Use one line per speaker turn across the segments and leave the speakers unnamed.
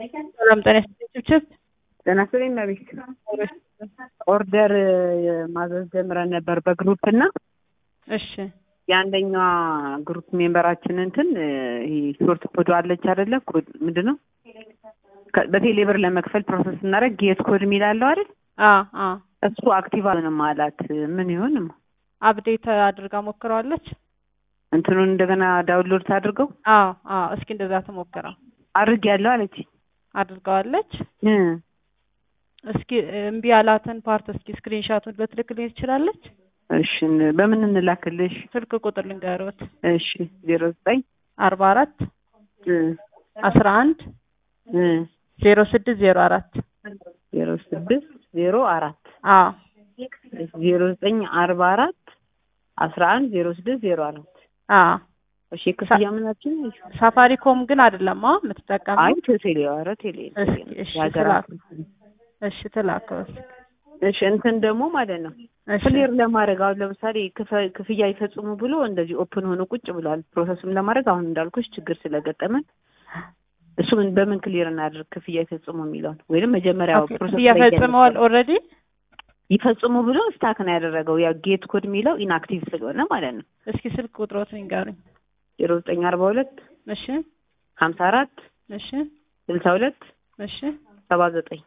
ሰላም ጤና ይስጥልኝ ችብችብ
ጤና ይስጥልኝ መቤት ኦርደር ማዘዝ ጀምረን ነበር በግሩፕ እና
እሺ
የአንደኛዋ ግሩፕ ሜምበራችን እንትን ይሄ ሾርት ኮድ አለች አይደለ? ኮድ ምንድን ነው? ከ- በቴሌብር ለመክፈል ፕሮሰስ ስናደርግ ጌት ኮድ የሚል አለው አይደል?
አ አ
እሱ አክቲቭ አልሆነም አላት። ምን ይሆን
አፕዴት አድርጋ ሞክረዋለች።
እንትኑን እንደገና ዳውንሎድ ታድርገው
አዎ አዎ እስኪ እንደዛ ተሞክረው
አድርግ ያለው አለች።
አድርገዋለች።
እ
እስኪ እምቢ ያላትን ፓርት እስኪ ስክሪንሻቱን በትልክልኝ ትችላለች።
እሺ በምን እንላክልሽ?
ስልክ ቁጥር ልንገሮት
እሺ ዜሮ ዘጠኝ
አርባ አራት
እ
አስራ አንድ
እ
ዜሮ ስድስት ዜሮ አራት
ዜሮ ስድስት ዜሮ አራት
አዎ
ዜሮ ዘጠኝ አርባ አራት አስራ አንድ ዜሮ ስድስት ዜሮ አራት
አዎ
እሺ ክፍያ ምናችን
ሳፋሪኮም ግን አይደለም አ የምትጠቀመው
አይ ቴሌ ኧረ ቴሌ
እስኪ እሺ
የሀገራት
እሺ ትላከው እስኪ
እሺ እንትን ደግሞ ማለት ነው
እሺ
ክሊር ለማድረግ አሁን ለምሳሌ ክፈ- ክፍያ ይፈጽሙ ብሎ እንደዚህ ኦፕን ሆኖ ቁጭ ብሏል። ፕሮሰሱን ለማድረግ አሁን እንዳልኩሽ ችግር ስለገጠመን እሱ ምን በምን ክሊር እናድርግ ክፍያ ይፈጽሙ የሚለውን ወይንም መጀመሪያ
ኦኬ፣
ፕሮሰስ
ክፍያ
ላይ
ፈጽመዋል
እያለ-
ኦልሬዲ
ይፈጽሙ ብሎ ስታክ ነው ያደረገው። ያ ጌት ኮድ የሚለው ኢንአክቲቭ ስለሆነ ማለት ነው።
እስኪ ስልክ ቁጥሮትን ይንገሩኝ።
ዜሮ ዘጠኝ አርባ ሁለት
እሺ
ሀምሳ አራት
እሺ
ስልሳ ሁለት
እሺ
ሰባ ዘጠኝ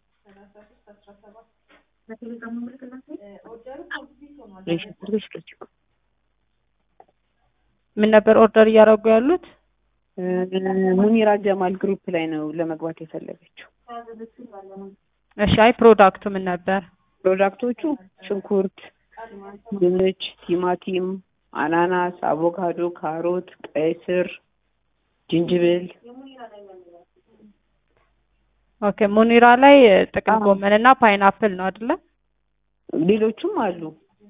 ምን ነበር ኦርደር እያደረጉ ያሉት?
ሙኒራ ጀማል ግሩፕ ላይ ነው ለመግባት የፈለገችው።
እሺ አይ ፕሮዳክቱ ምን ነበር?
ፕሮዳክቶቹ ሽንኩርት፣ ድንች፣ ቲማቲም፣ አናናስ፣ አቮካዶ፣ ካሮት፣ ቀይ ስር፣ ጅንጅብል
ኦኬ ሙኒራ ላይ ጥቅል
አዎ።
ጎመን እና ፓይናፕል ነው አይደለ?
ሌሎቹም አሉ።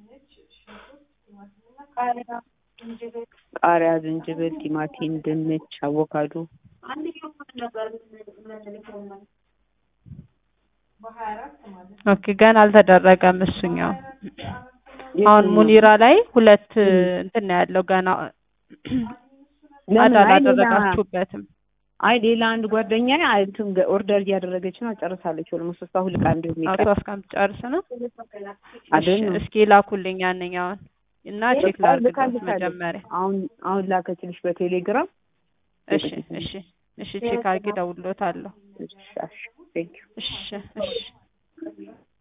ቃሪያ፣ ዝንጅብል፣ ቲማቲም፣ ድንች፣ አቮካዶ
ኦኬ ገና አልተደረገም እሱኛው። አሁን ሙኒራ ላይ ሁለት እንትን ነው ያለው ገና
ለምን?
አድ
አይ ሌላ-
አላደረጋችሁበትም።
አይ ሌላ አንድ ጓደኛ እንትን ኦርደር እያደረገች ነው፣ ጨርሳለች። ኦልሞስት እሷ ሁለት ቀን
አቶ
እንደሚቀር
እስከምትጨርስ ነው።
አይደል
እሺ፣
ነው።
እስኪ ላኩልኝ ያንኛውን እና ቼክ ላድርግበት
ልካልሻለሁ።
መጀመሪያ።
አሁን አሁን ላከችልሽ በቴሌግራም
እሺ እሺ እሺ ቼክ አድርጌ እደውልልዎታለሁ።
እሺ፣ እሺ፣ ቴንክ ዩ
እሺ እሺ